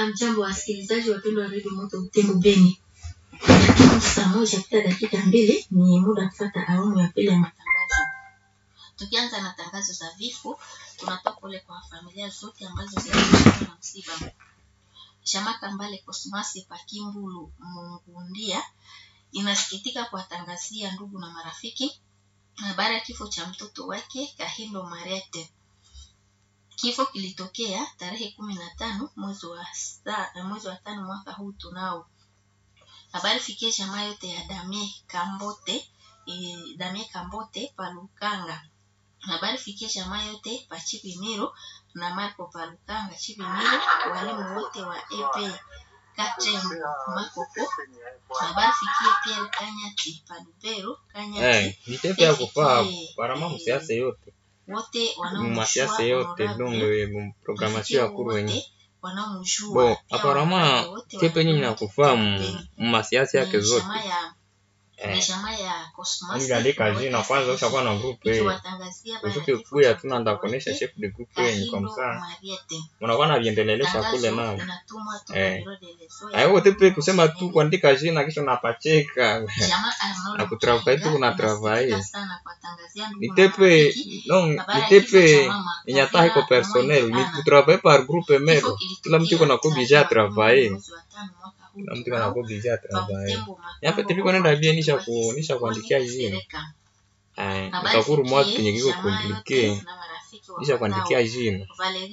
Amjambo wasikilizaji wapendwa wa redio Moto Butembo Beni, lakini saa moja kupita dakika mbili ni muda kufata awamu ya pili ya matangazo. Tukianza na tangazo za vifo, tunatoa pole kwa familia zote ambazo zilikuwa na msiba. Shamaka Mbale Kosmasi Pakimbulu Mungundia inasikitika kuwatangazia ndugu na marafiki habari ya kifo cha mtoto wake Kahindo Marete. Kifo kilitokea tarehe kumi na tano mwezi wa sa, mwezi wa tano mwaka huu tunao. Habari fikie jamaa yote ya Damie Kambote e, Damie Kambote Palukanga. Habari fikie jamaa yote pa Chipimiro na Marco Palukanga Chipimiro, walimu wote wa EP Katrem Makoko. Habari fikie Pierre Kanyati Palubero Kanyati. Eh, ni tepe ya kufaa Fikie, parama eh, msiasa yote wote mumasiasa yote donc muprogramatio ya kuru wenye wanaomjua bon aparama tepe yenye mnakufaa mumasiasa yake zote eh, ya aliandika jina kwanza ushakuwa na grupe usuke kuya tuna ndakonesha chef de groupe yenye kwa msaa unakuwa na viendelelesha kule nao Eh. aiwo tepe kusema tu kuandika jina kisha unapacheka na kutravai tu kuna travai ni tepe non ni tepe yenye hata haiko personnel ni kutravai par groupe mero kila mtu iko na kubija travai kila mtu iko na kubija travai yape tepe kwanenda bie nisha ku nisha kuandikia jina eh utakuru mwa kenye kiko komplike nisha kuandikia jina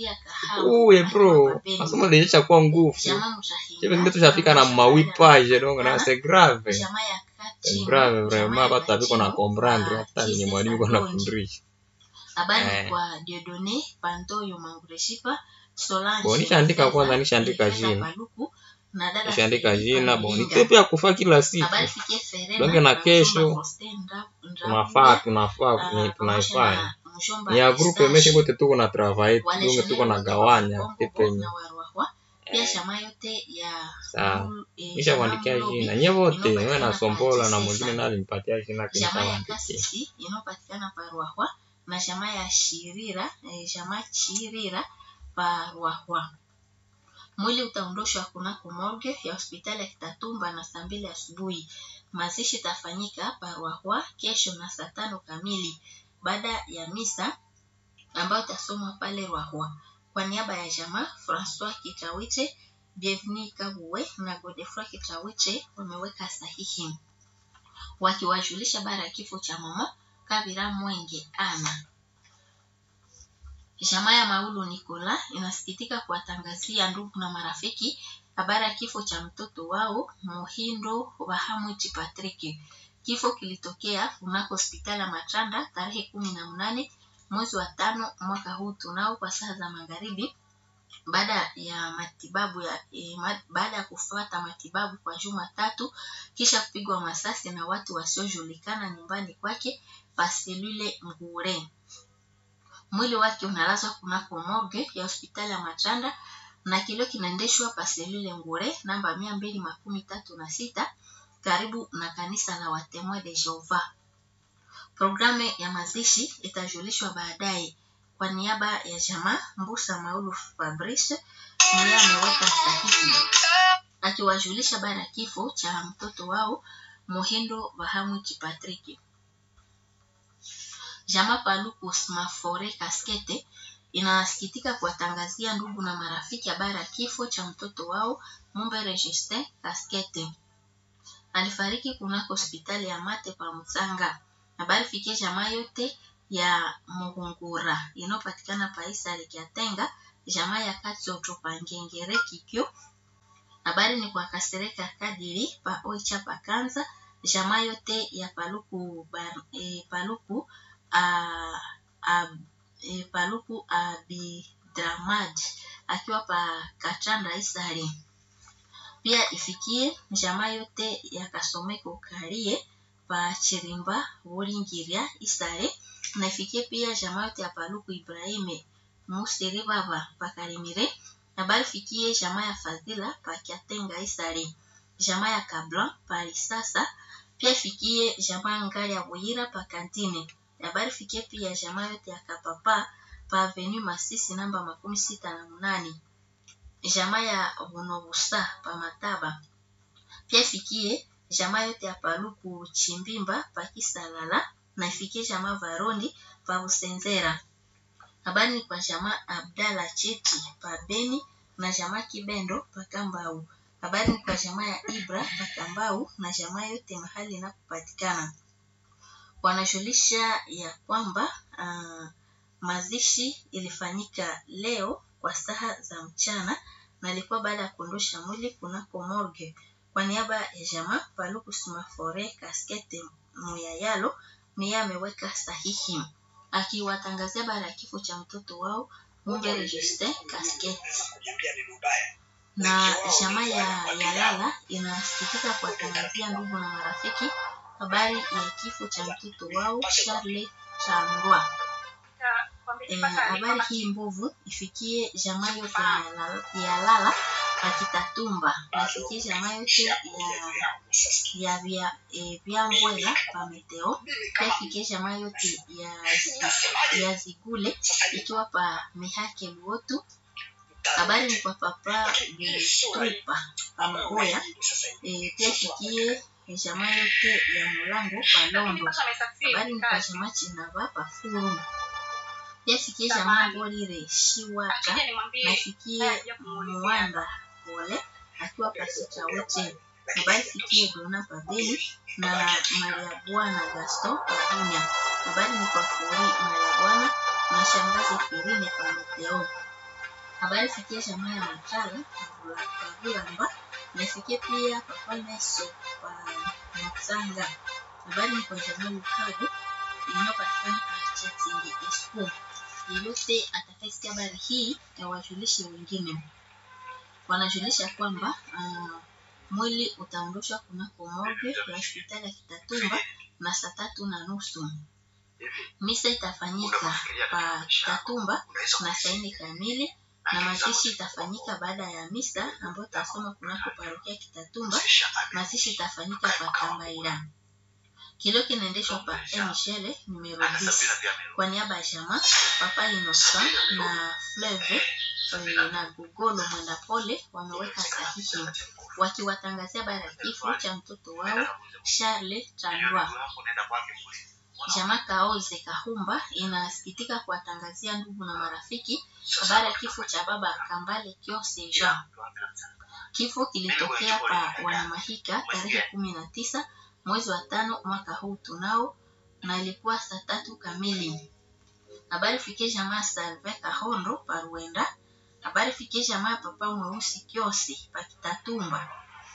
uye bro masomo lilisha kuwa nguvu Chebe zingine tushafika na mawipaje donc na c'est grave c'est grave vraiment batu abiko na comprendre hata ni mwalimu iko na fundisha habari Eh. kwa Diodone Pantoyo Mangureshipa Solange Bon, nishaandika kwanza, nishaandika Fedha jina. Paluku, na dada nishaandika Filipa jina bon Luinga. nitepe ya kufa kila siku Habari fikie Ferena, Donge na kesho, Mjomba Faustin Ndra- tunafaa Ndravule, tunafaa ah, ni pamoja tunaifanya na mjomba ni ya grupe Eustache, meshe kote tuko na travail wale tunge shemeji tuko na wote gawanya wa tepe Kongo yenye na Warwahwa, pia shama yote ya sawa Mul- eh, nisha shama kuandikia Mulobi, jina nye wote inayopatikana wewe na pa sombola na Chisesa. mwingine naye alimpatia jina jamaa ya kinitawandikia kasisi inayopatikana pa Ruahwa na jamaa ya Shirira eh, jamaa Chirira pa Ruahwa. Mwili utaondoshwa kunako morgue ya hospitali ya Kitatumba na saa mbili asubuhi. Mazishi itafanyika pa Ruahwa kesho na saa tano kamili baada ya misa ambayo itasomwa pale Ruahwa. Kwa niaba ya jamaa Francois Kitawiche, Bienvenue Kabuwe na Godefroy Kitawiche wameweka sahihi wakiwajulisha bara ya kifo cha mama Kabira Mwenge ana. Jamaa ya Maulu Nikola inasikitika kuwatangazia ndugu na marafiki habari ya kifo cha mtoto wao Muhindo Bahamwichi Patrick. Kifo kilitokea kunako hospitali ya Matanda tarehe kumi na mnane mwezi wa tano mwaka huu tunao kwa saa za magharibi baada ya matibabu ya e, ma, baada ya kufuata matibabu kwa juma tatu kisha kupigwa masasi na watu wasiojulikana nyumbani kwake paselule Ngure. Mwili wake unalazwa kunako morgue ya hospitali ya Matanda na kilio kinaendeshwa paselule Ngure namba mia mbili makumi tatu na sita karibu na kanisa la Watemoin de Jehova. Programu ya mazishi itajulishwa baadaye. Kwa niaba ya jamaa Mbusa Maulu Fabrice ndiye ameweka sahihi akiwajulisha bara kifo cha mtoto wao Muhindo Bahamwichi Patrick. Jamaa Paluku Smafore Kaskete inasikitika kuwatangazia ndugu na marafiki habari ya kifo cha mtoto wao Mumbere Justin Kaskete. Alifariki kunako hospitali ya Mate kwa Mtsanga. Habari fikie jamaa yote ya Muhungura inayopatikana paisa Likiatenga, jamaa ya Katsoto pa Ngengere Kikyo. Habari ni kwa Kasereka Kadiri pa Oicha pa Kanza, jamaa yote ya Paluku bar, e, Paluku a, a, e, Paluku Abidramad akiwa pa Kachanda Isari. Pia ifikie jamaa yote ya Kasomeko Karie pa Chirimba Buringiria Isare na ifikie pia jamaa yote ya Paluku Ibrahime Musiri Baba pa Karimire. Habari fikie jamaa ya Fadhila pa Kiatenga Isare, jamaa ya Kablan pa Isasa. Pia ifikie jamaa Ngali ya Buyira pa Kantine. Habari fikie pia jamaa yote ya Kapapa pa Avenue Masisi namba makumi sita na munane jamaa ya Bunobusa pa Mataba. Pia ifikie jamaa yote ya Paluku Chimbimba pa Kisalala na ifikie jamaa Varondi pa Busenzera. Habari ni kwa jamaa Abdala Cheti pa Beni na jamaa Kibendo pa Kambau. Habari ni kwa jamaa ya Ibra pa Kambau na jamaa yote mahali inapopatikana. Wanajulisha ya kwamba uh, mazishi ilifanyika leo kwa saa za mchana na ilikuwa baada ya kuondosha mwili kunako morgue. Kwa niaba ya jamaa Paluku Sumafore Kaskete Muyayalo niye ameweka sahihi akiwatangazia baada ya kifo cha mtoto wao Mumbere Justin Kaskete na jamaa ya Yalala inasikitika kuwatangazia ndugu na marafiki habari ya kifo cha mtoto wao Charles Changwa. Eh, habari hii mbovu ifikie jamaa yote ya Lala pakitatumba na ifikie jamaa yote ya ya vya eh, vya Mbwela pa Meteo pia ifikie jamaa yote ya ya Zigule ikiwa pa Mihake Luotu. Habari ni kwa papa Trupa pa Mgoya eh, pia ifikie jamaa yote ya Mulango pa Londo. Habari ni kwa jamaa Chinava pa Furu yafikie jamaa Bolire Shiwaka na ifikie Mwanda Pole akiwa pasita wote. Habari fikie Dona Pabeli na Maria Bwana Gaston Pabunya. Habari ni kwa Furi Maria Bwana na shangazi Firine pa Meteo. Habari fikie jamaa ya Matala Kavulamba na ifikie pia Papa Meso pa Matsanga. Habari ni kwa jamaa Lukago inayopatikana pa Chatingi Esco yeyote atakayesikia habari hii awajulishe wengine. Wanajulisha kwamba uh, mwili utaondoshwa kunako morgue ya hospitali ya Kitatumba na saa tatu na nusu. Misa itafanyika pa Kitatumba na saa nne kamili na mazishi itafanyika baada ya misa ambayo itasoma kunako parokia Kitatumba. Mazishi itafanyika pa Kambaira. Kilio kinaendeshwa pa Michele numero 10 kwa niaba ya jamaa Papa Innocent na Fleve na Gugolo Mwenda Pole wameweka sahihi wakiwatangazia baada ya kifo cha mtoto wao Charles Chandwa. Jamaa Kaoze Kahumba inasikitika kuwatangazia ndugu na marafiki habari ya kifo cha baba Kambale Kiose Jean. Kifo kilitokea pa Wanamahika tarehe kumi na tisa mwezi wa tano mwaka huu tunao na ilikuwa saa tatu kamili. Habari fikie jamaa Salve Kahondo Paruenda. Habari fikie jamaa Papa Mweusi Kiosi Pakitatumba.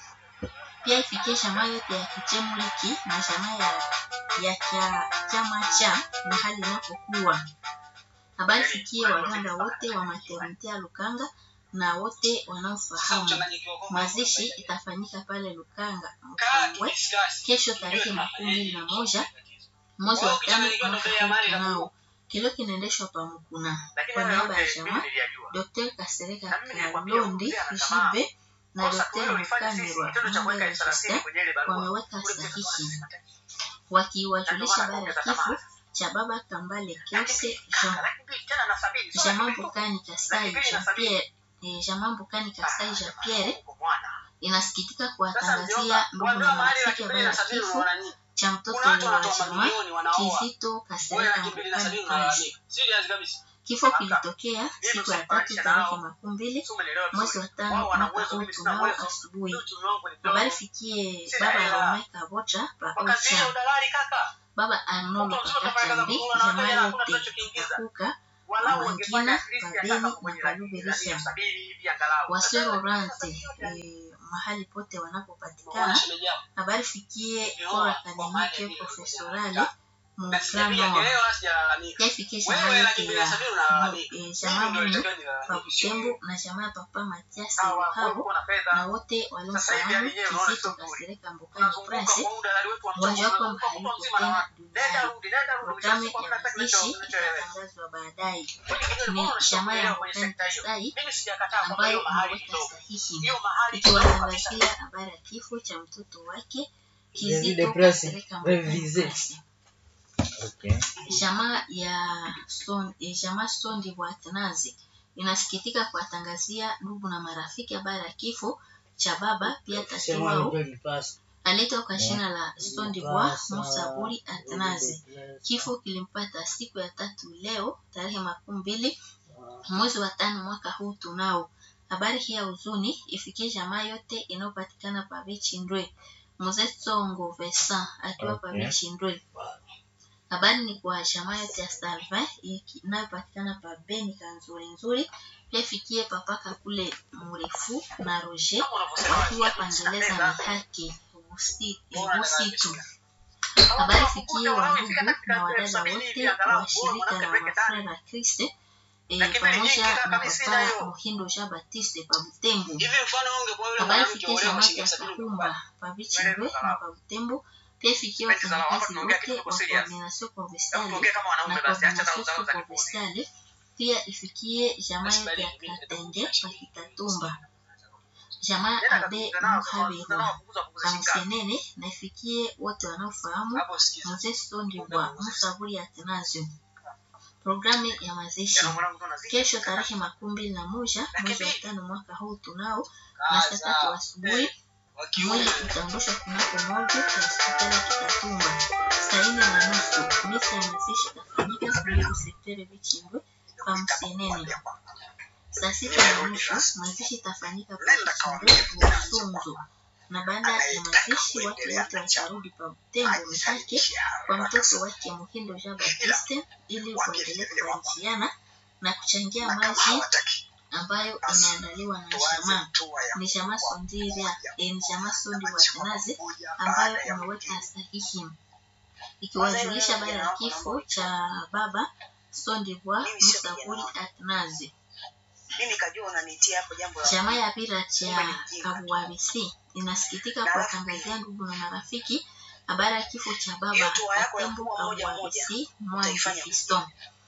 Pia ifikie jamaa yote ya Kichemuliki na jamaa ya, ya kia, chama cha mahali inapokuwa. Habari fikie waganga wote wa maternite ya Lukanga na wote wanaofahamu. Mazishi itafanyika pale Lukanga Mkongwe kesho tarehe makumi mbili na moja mwezi wa tano mwaka huu tunao. Kilio kinaendeshwa pa Mukuna kwa niaba ya jamaa Dr. Kasereka Kalondi Jibe na Dr. Mukanirwa Mwanga Justin wameweka sahihi wakiwajulisha habari ya kifo cha baba Kambale Kiose Jean. Jamaa Mbukani Kasai Jean Pierre eh, jamaa Mbukani Kasai Jean Pierre inasikitika kuwatangazia ndugu na marafiki habari ya kifo cha mtoto wa jamaa Kizito Kasereka Mbukani Kaji. Kifo kilitokea siku ya tatu tarehe makumi mbili mwezi wa tano mwaka huu tunao asubuhi. Habari fikie baba Rome Kabocha pa Ocha, baba Arnold Pakatambi, jamaa yote Kakuka Wangina Pabeni na Kaluberisha, Wasero Rante eh, mahali pote wanapopatikana. Habari fikie Kora Akademike Profesorale Mukramo yafikie jamaa yote ya jamaa Mungu pa Butembo na jamaa Papa Matiasi Luhabo na wote waliofahamu Kizito Kasereka Mbukani Prince wajua kwamba hayuko tena duniani. Programu ya mazishi itatangazwa baadaye. Ni jamaa ya Mbukani Kasai ambayo imeweka sahihi ikiwatangazia habari ya kifo cha mtoto wake Kizito Kasereka Mbukani Prince. Okay. Jamaa ya son, eh, jamaa Sondi wa Atanazi inasikitika kuwatangazia ndugu na marafiki habari ya kifo cha baba pia tatu wao aletwa kwa jina la Sondibois Musaburi Atanazi. Kifo kilimpata siku ya tatu leo tarehe makumi mbili mwezi wa tano mwaka huu tunao. Habari hii ya huzuni ifikie jamaa yote inayopatikana pa Bichindwe. Mzee Songo Vesa akiwa pa Okay. Bichindwe. Habari ni kwa jamaa yote ya Salvin inayopatikana pa Beni Kanzuri nzuri. Pia ifikie papaka kule mrefu na Roger wakiwa pangeleza mihaki Busi- Busitu. Habari fikie wandugu na wadada wote wa shirika la Wafrera Kriste eh, pamoja na papa Muhindo Jean Baptiste pa Butembo. Habari fikie jamaa ya Kahumba pa Bichindwe na pa Butembo. Pia ifikie wafanyakazi wote wa Coordination Provinciale na Coordination Provinciale. Pia ifikie jamaa yote ya Katenge pa Kitatumba. Jamaa Abe Muhabirwa Kamsenene na ifikie wote wanaofahamu Mzee Sondibwa Musaburi ya Atanasio. Programu ya mazishi kesho tarehe makumi mbili na moja mwezi wa tano mwaka huu tunao na saa tatu asubuhi mwili utaondoshwa kunako morgue ya hospitali ya Kitatumba saa nne na nusu. Misa ya mazishi itafanyika kunako sekteri Bichimbwe kwa Msenene. Saa sita na nusu mazishi itafanyika pa Bichimbwe Busunzu, na baada ya mazishi watu wote watarudi pa Butembo Mihake kwa mtoto wake Muhindo Jean Baptiste ili kuendelea kubarikiana na kuchangia maji ambayo imeandaliwa na jamaa ni jamaa Sondiria eh, ni jamaa Sondi Watanazi ambayo imeweka sahihi ikiwajulisha habari ya kifo cha baba Sondibwa Musaburi Atanazi. mimi nikajua unanitia hapo jambo la Jamaa ya Pira cha Kabuabisi inasikitika kuwatangazia ndugu na marafiki habari ya kifo cha baba Katembo Kabuabisi Mwangi Fiston.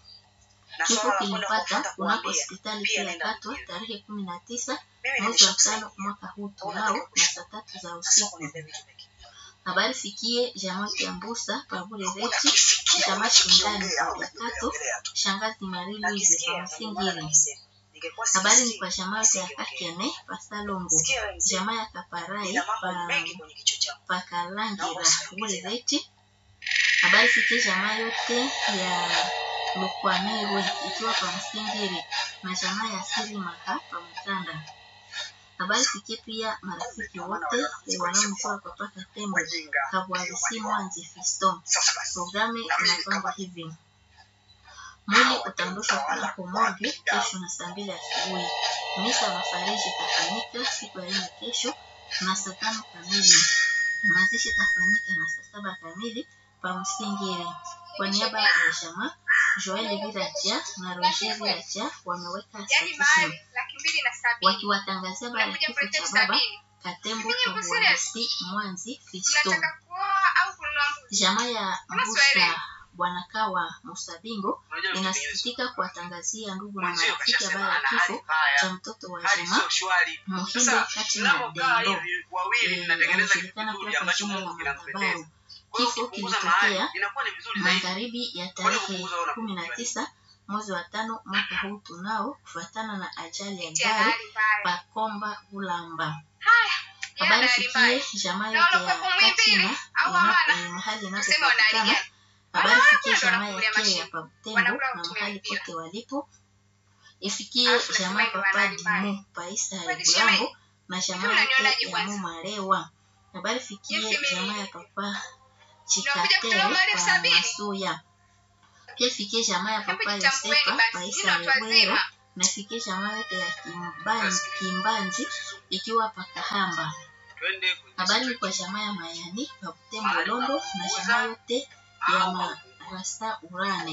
na Kifo swala la kwenda kilipata kufuata kunako kuambia hospitali pia kuu ya nenda Katwa kuambia. tarehe kumi na tisa mimi mwezi wa nimeshakusanya tano mwaka huu tunao na saa tatu za sio usiku. kuniambia vitu vingi Habari fikie jamaa ya Mbusa Pabure Rechi Unakisikia jamaa shindani unachokiongea kwa au Kato unakiongelea tu shangazi Marie Louise nakisikia kwa ndio maana Msingiri. nimesema ningekuwa Habari ni sisikii, kwa jamaa ya nisingeongea. Kakene Pasalongo Sikia wewe mzee, jamaa ya Kaparai nina mambo pa mengi kwenye kichwa changu Pakalangira Pabure Rechi. Habari fikie jamaa yote ya Lukwamirwe ikiwa kwa Msingiri na jamaa ya Siri Maha pa Mtanda. Habari fikie pia marafiki wote eh, wanaomjua kwa paka tembo wajinga Kabwalisi Mwanzi Fiston. sasa basi Programu inapangwa hivi: mwili utaondoshwa kunako morgue kesho na saa mbili asubuhi. Misa ya mafariji itafanyika siku ya nne kesho na saa tano kamili. Mazishi itafanyika na saa saba kamili pa Msingiri. Kwa niaba ya jamaa Joel Viracha na Roger Viracha wameweka sahihi wakiwatangazia habari ya kifo cha baba Katembo Kabwalisi Mwanzi Fiston. Jamaa ya Mbusa Bwana Kawa Musabingo inasikitika kuwatangazia ndugu na marafiki habari ya kifo cha mtoto wa jamaa Muhindo kati na Dendo eh, anajulikana pia kwa jina la Matabaru. Kifo kilitokea magharibi ya tarehe kumi na tisa mwezi wa tano mwaka huu tunao kufuatana na ajali ya gari Pakomba Ulamba. Habari fikie jamaa yote ya Katina ina- eh, mahali inapopatikana. Habari fikie jamaa ya Kea pa Butembo na mahali pote walipo. Ifikie jamaa papa Dimu pa Isa ya Bulambo na jamaa yote ya Mumarewa. Habari fikie jamaa ya papa Chikatele pa Masuya. Pia ifikie jamaa ya papa Yosefa pa Isa ya Bwero na ifikie jamaa yote ya Kimbanzi, Kimbanzi ikiwa pa Kahamba. Habari ni kwa jamaa ya Mayani pa Butembo Londo na jamaa yote ya Marasta Urane.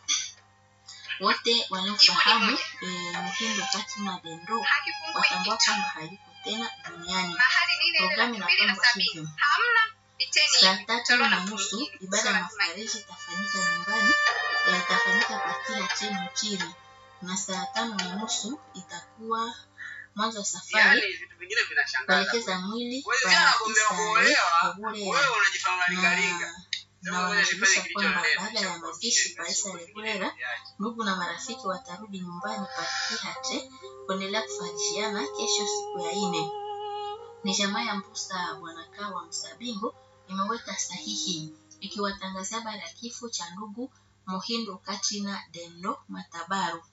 Wote wanaofahamu eh, Muhindo kati na Dendo watambua kwamba hayuko tena duniani. Programu inapangwa hivyo: saa tatu na nusu ibada ya mafariji itafanyika nyumbani, eh, itafanyika kwa kila cheni chini, na saa tano na nusu itakuwa mwanzo wa safari vitu vingine vinashangaza kuelekeza mwili Wewe kwa jana Isae umeokolewa, Kabure wewe unajifanya na lingalinga na wanajulisha kwamba baada ya mazishi Paisa Lekurera, ndugu na marafiki watarudi nyumbani pa Kihate kuendelea kufarijiana kesho siku ya ine. Ni jamaa ya Mbusa Bwanakaa wa Msabingo imeweka sahihi ikiwatangazia habari ya kifo cha ndugu Mohindo Katina Dendo Matabaru.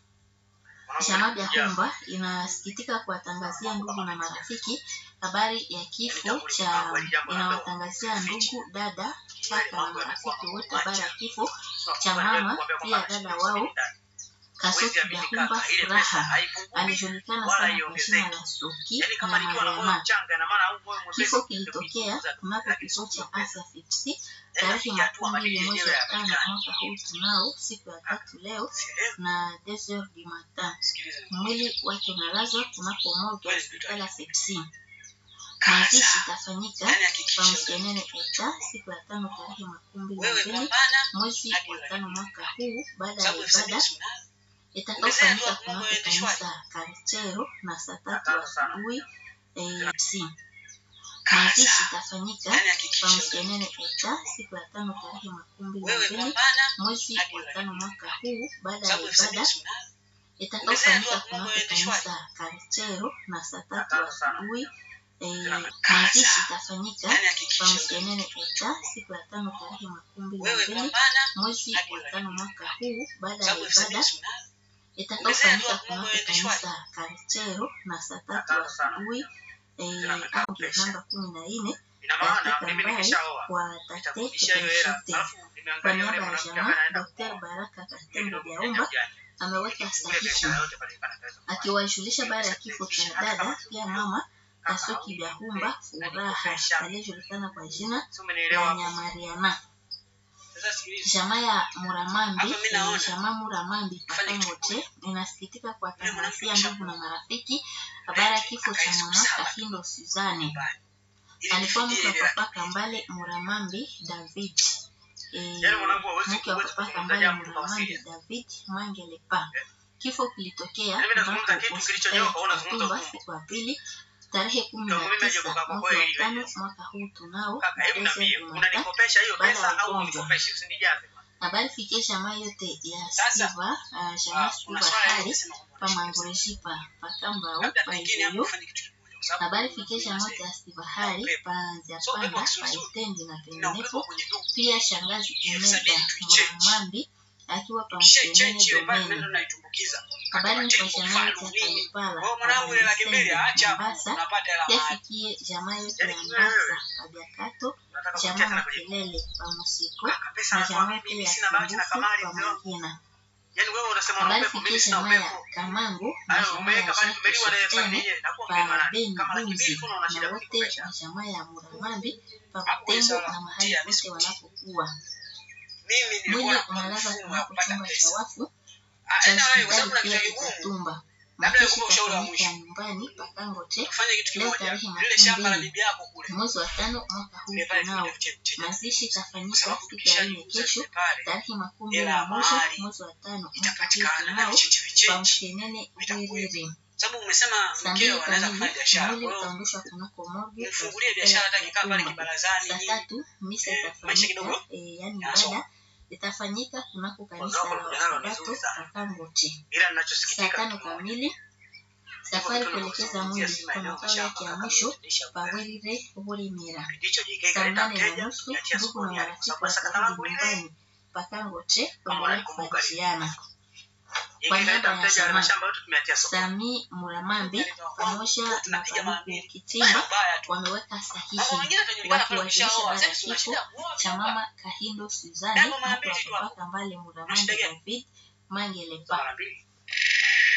Jamaa ya Humba inasikitika kuwatangazia ndugu na marafiki habari ya kifo cha inawatangazia ndugu dada kaka na marafiki wote habari ya kifo cha mama pia dada wao Kasuki ya Humba Furaha alijulikana sana kwa jina la Suki na Mariama. Kifo kilitokea kunako kituo cha afya Fipsi tarehe makumi mbili mwezi wa tano mwaka huu tunao siku ya tatu leo na deux heures du matin. Mwili wake unalazwa kunako morgue ya hospitali ya Fipsi. Mazishi itafanyika kwa Msienene Eta siku ya tano tarehe makumi mbili na mbili mwezi wa tano mwaka huu baada ya ibada itakaofanyika kunako kanisa Karchero na saa tatu asubuhi AFC. Mazishi itafanyika kwa Msienene Eta siku ya tano tarehe makumi mbili na mbili mwezi wa tano mwaka huu baada ya ibada itakaofanyika kunako kanisa Karchero na saa tatu asubuhi mazishi itafanyika kwa Msienene Eta siku ya tano tarehe makumi mbili na mbili mwezi wa tano mwaka huu baada ya ibada itakaofanyika kunako kanisa Karchero na saa tatu asubuhi ange namba kumi na nne katika Mbai kwa tate Kutenshite. Kwa niaba ya jamaa, Dr. Baraka Katembo Byaumba ameweka sahihi akiwajulisha baada ya kifo cha dada pia mama Kasuki Byahumba Furaha aliyejulikana kwa jina la Nyamariana. Jamaa ya Muramambi, jamaa Muramambi Pakangote inasikitika kuwatangazia ndugu na marafiki habari ya kifo cha mama Kahindo Suzane. Alikuwa mke wa papa Kambale Muramambi David. E, mke wa papa Kambale Muramambi David Mangelepa. Kifo kilitokea kunako hospitali ya Katumba siku ya pili tarehe kumi na tisa mwezi wa tano mwaka huu tunao Jumata baada ya ugonjwa. Habari fikie jamaa yote ya Siva, uh, jamaa Siva hali pamangurejipa pakambau paizeyo habari fikie jamaa yote ya Siva hali panziapanda paitendi na penginepo, pia shangazi Imeda Muramambi akiwa pamsenene domeni habari ni kwa jamaa yote ya Kalipala Pabulisende Mombasa, yafikie jamaa yote ya Mbasa Pabiakato, jamaa Makelele Pamusiko na jamaa yote ya Sumbufu Pamangina. Habari fikie jamaa ya Kamangu na jamaa ya Jacques Shitene pa Beni Bumzi na wote wa jamaa ya Muramambi pa Butembo na mahali pote wanapokuwa. Mwili unalazwa kunako chumba cha wafu cha hospitali pia Kitatumba. Makeshi itafanyika nyumbani Pakangote leo tarehe makumi mbili mwezi wa tano mwaka huu tunao. Mazishi itafanyika siku ya nne kesho tarehe makumi mbili na moja mwezi wa tano mwaka huu tunao kwa Mshenene Wiriri. Saa mbili kamili mwili utaondoshwa kunako morgue ya hospitali ya Kitatumba. Saa tatu misa itafanyika eh, yani ibada itafanyika kunako kanisa la Wasabato Kakangote. Saa tano kamili safari kuelekeza mwili kwa makao yake ya mwisho Pawelire Bulimira. Saa nane na nusu ndugu na marafiki watarudi nyumbani Pakangote kuendelea kufarijiana. Kwa niaba ya jamaa Sami Muramambi pamoja na Paluku Kitimba wameweka sahihi wakiwakilisha baada ya kifo cha mama Kahindo Suzani mke wa papa Kambale Muramambi David Mangelepa.